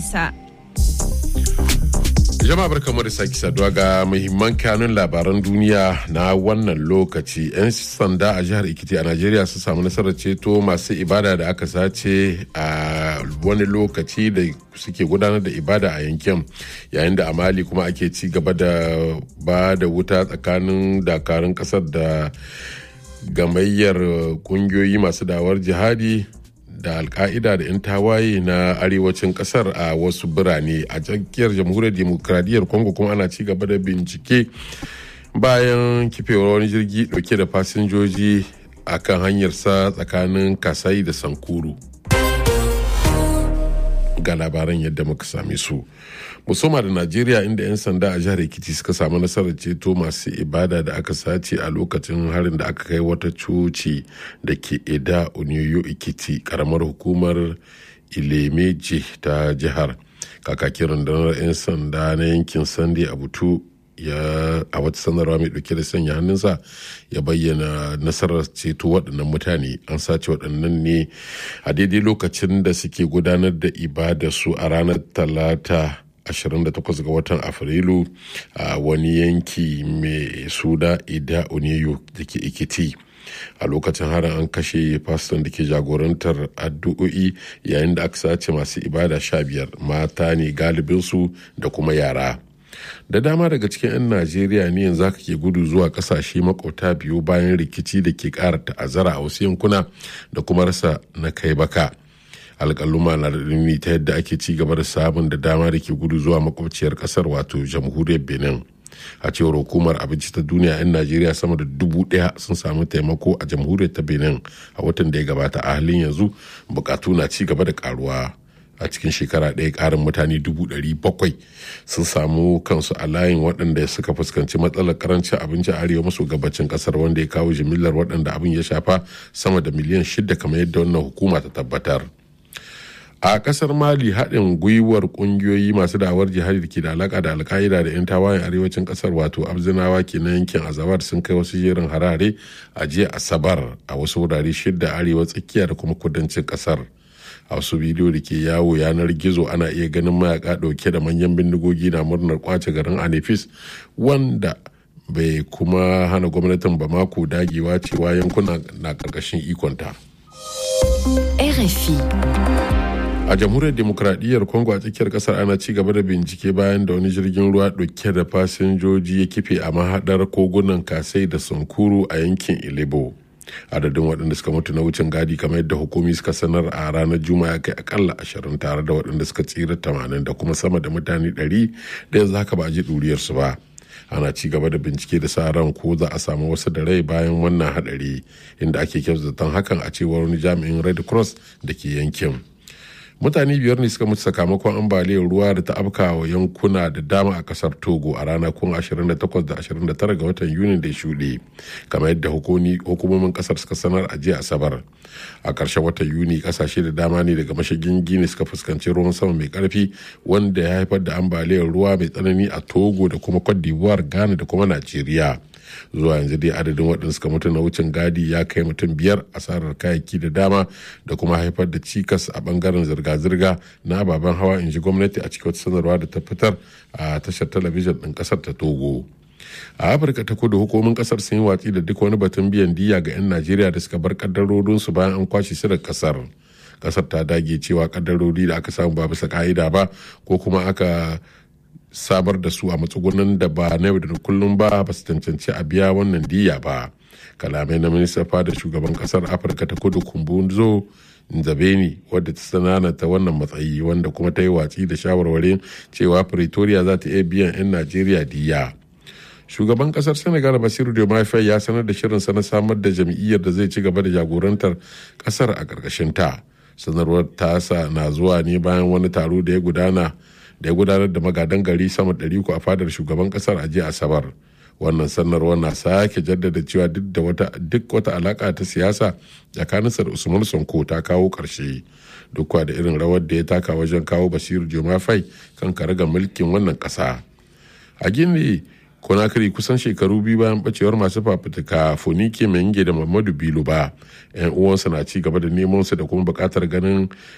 Isa. Jama'a barkamu da sake saduwa ga muhimman kanun labaran duniya na wannan lokaci. 'Yan sanda a jihar Ikiti a Najeriya sun samu nasarar ceto masu ibada da aka sace a wani lokaci da suke gudanar da ibada a yankin yayin da a Mali kuma ake ci gaba da ba da wuta tsakanin dakarun kasar da gamayyar kungiyoyi masu dawar jihadi da alka'ida da 'yan tawaye na arewacin kasar a wasu birane a tsakiyar jamhuriyar demokradiyyar congo kuma ana ci gaba da bincike bayan kifewar wani jirgi dauke da fasinjoji a kan hanyarsa tsakanin kasai da sankuru ga labaran yadda muka same su musoma da najeriya inda 'yan sanda a jihar ekiti suka samu nasarar ceto masu ibada da aka sace a lokacin harin da aka kai wata coci da ke eda oniyo ekiti karamar hukumar ilemeje ta jihar kakakin rundunar 'yan sanda na yankin sande abutu ya a wata sanarwa mai dauke da sanya hannunsa ya bayyana nasarar ceto waɗannan mutane an sace waɗannan ne a daidai lokacin da suke gudanar da ibada su a ranar talata 28 ga watan afrilu a wani yanki mai suna ida oniyo da ke ikiti a lokacin harin an kashe faston da ke jagorantar addu'o'i yayin da aka sace masu ibada sha biyar mata ne galibinsu da kuma yara da dama daga cikin 'yan najeriya ne yanzu aka ke gudu zuwa kasashe makwauta biyu bayan rikici da ke kara ta'azzara a wasu yankuna da kuma rasa na kai baka alƙaluma na da ta yadda ake ci gaba da sabon da dama da ke gudu zuwa makwabciyar ƙasar wato jamhuriyar benin a cewar hukumar abinci ta duniya 'yan najeriya sama da dubu daya sun samu taimako a jamhuriyar ta benin a watan da ya gabata a halin yanzu bukatu na ci gaba da karuwa a cikin shekara ɗaya ƙarin mutane dubu ɗari bakwai sun samu kansu a layin waɗanda suka fuskanci matsalar karancin abinci a arewa maso gabacin ƙasar wanda ya kawo jimillar waɗanda abin ya shafa sama da miliyan shida kamar yadda wannan hukuma ta tabbatar a kasar mali haɗin gwiwar ƙungiyoyi masu dawar jihadi da ke da alaƙa da alka'ida da 'yan tawayen arewacin kasar wato abzinawa ke na yankin azawar sun kai wasu jerin harare a jiya asabar a wasu wurare shidda arewa tsakiya da kuma kudancin kasar a wasu bidiyo da ke yawo yanar gizo ana iya ganin mayaka ɗauke da manyan bindigogi na murnar kwace garin anefis wanda bai kuma hana gwamnatin bamako dagewa cewa yankuna na ƙarƙashin ikonta. RFI. a jamhuriyar demokradiyyar congo a tsakiyar kasar ana ci gaba da bincike bayan da wani jirgin ruwa dauke da fasinjoji ya kife a mahadar kogunan kasai da sankuru a yankin ilebo adadin waɗanda suka mutu na wucin gadi kamar yadda hukumi suka sanar a ranar juma'a kai akalla ashirin tare da waɗanda suka tsira tamanin da kuma sama da mutane ɗari da yanzu haka ba a ji ɗuriyarsu ba ana ci gaba da bincike da sa ran ko za a samu wasu da rai bayan wannan hadari inda ake kyautatan hakan a cewar wani jami'in red cross da ke yankin mutane biyar ne suka mutu sakamakon ambaliyar ruwa da ta afka wa yankuna da dama a kasar togo a ranakun 28 da 29 ga watan yuni da shuɗe kamar yadda hukumomin kasar suka sanar a jiya asabar a ƙarshen watan yuni ƙasashe da dama ne daga mashigin gini suka fuskanci ruwan sama mai ƙarfi wanda ya haifar da ambaliyar ruwa mai tsanani a togo da kuma cote d'ivoire ghana da kuma najeriya zuwa yanzu dai adadin waɗanda suka mutu na wucin gadi ya kai mutum biyar asarar kayayyaki da dama da kuma haifar da cikas a bangaren zirga-zirga na ababen hawa in ji gwamnati a cikin wata sanarwa da ta fitar a tashar talabijin ɗin ƙasar ta togo a afirka ta kudu hukumomin kasar sun yi watsi da duk wani batun biyan diya ga 'yan najeriya da suka bar kaddarorinsu bayan an kwashe su da kasar kasar ta dage cewa kaddarori da aka samu ba bisa ka'ida ba ko kuma aka samar da su a matsugunan da ba na yau da kullum ba ba su cancanci a biya wannan diya ba kalamai na minista fada shugaban kasar afirka ta kudu kumbunzo nzabeni wadda ta sanana ta wannan matsayi wanda kuma ta yi watsi da shawarwarin cewa pretoria za ta iya biyan 'yan najeriya diya shugaban kasar senegal basiru diomaye ya sanar da shirinsa na samar da jam'iyyar da zai ci gaba da jagorantar kasar a ƙarƙashin ta sanarwar tasa na zuwa ne bayan wani taro da ya gudana da ya gudanar da magadan gari sama ɗari a fadar shugaban kasar a jiya asabar wannan sanarwar na sake jaddada cewa duk da wata duk wata alaka ta siyasa tsakaninsa da usman sonko ta kawo ƙarshe duk da irin rawar da ya taka wajen kawo basiru jomafai kan karagar mulkin wannan ƙasa a gini konakiri kusan shekaru biyu bayan bacewar masu fafutuka fonike mai da mamadu bilo ba yan uwansa na ci gaba da neman su da kuma bukatar ganin